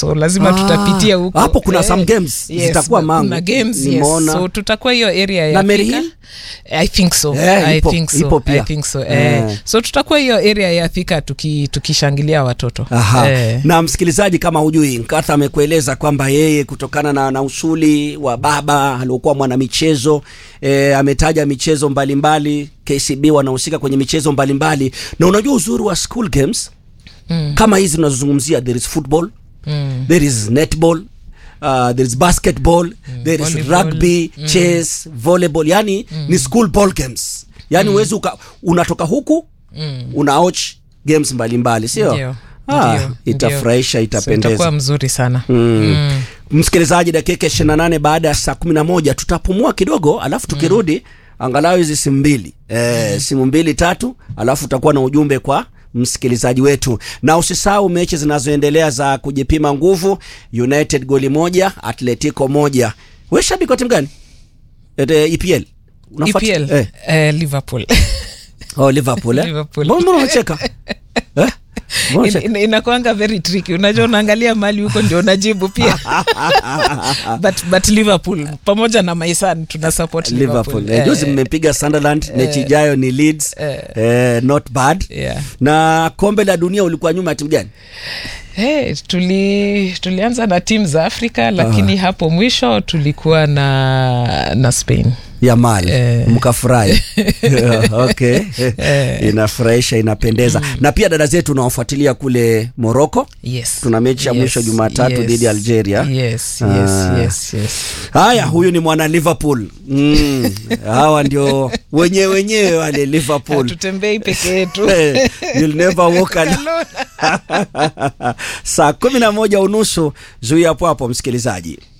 so lazima Ah, tutapitia huko hapo kuna Eh, some games yes, zitakuwa na- Mangu. kuna games yes. Nimeona. so tutakuwa hiyo area ya Na Mary Thika. Hill? I think so. Eh, I ipo- think so. ipo pia. I think so. Eh. Eh. so tutakuwa hiyo area ya Thika tuki, tukishangilia watoto Aha. Eh. Na msikilizaji, kama hujui, Nkatha amekueleza kwamba yeye kutokana na, na usuli wa baba aliokuwa mwanamichezo e, ametaja michezo mbalimbali KCB wanahusika kwenye michezo mbalimbali na unajua uzuri wa school games mm. kama hizi tunazozungumzia there is football mm. there is netball Uh, there is basketball mm, there is volleyball, rugby mm. chess volleyball yani mm. ni school ball games yani mm. uwezi uka, unatoka huku mm. unaoch games mbalimbali sio Ndio, ah, ndio, itafurahisha ndio. itapendeza so, itakuwa mzuri sana Mm. Mm. msikilizaji dakika 28 baada ya saa 11 tutapumua kidogo alafu tukirudi mm. angalau hizi simu mbili e, simu mbili tatu alafu utakuwa na ujumbe kwa msikilizaji wetu na usisahau mechi zinazoendelea za kujipima nguvu united goli moja atletico moja we shabiki wa timu gani Ete, epl Unafuata- EPL eh. eh, Liverpool oh, liverpool eh? Liverpool. mbona mbona unacheka eh? Mbona In- unacheka? in- inakuanga very tricky unajua unaangalia mali huko ndio unajibu pia but, but liverpool pamoja na maisan tuna support liverpool liverpool, Eh, juzi Eh, mmepiga sunderland mechi ijayo ni leeds eh, not bad yeah. na kombe la dunia ulikuwa nyuma ya timu gani Hey, tuli, tulianza na timu za afrika lakini hapo mwisho tulikuwa na na spain ya mali Eh. mkafurahi okay inafurahisha inapendeza na pia dada zetu unawafuatilia kule moroko yes. Tuna mechi ya mwisho Jumatatu dhidi ya Algeria. yes, yes, Ah. yes, yes. haya huyu ni mwana liverpool mm. hawa ndio wenyewe wenyewe wale liverpool hatutembei peke yetu Eh, You'll never walk alone. Alone. saa kumi na moja unusu zuia hapo hapo msikilizaji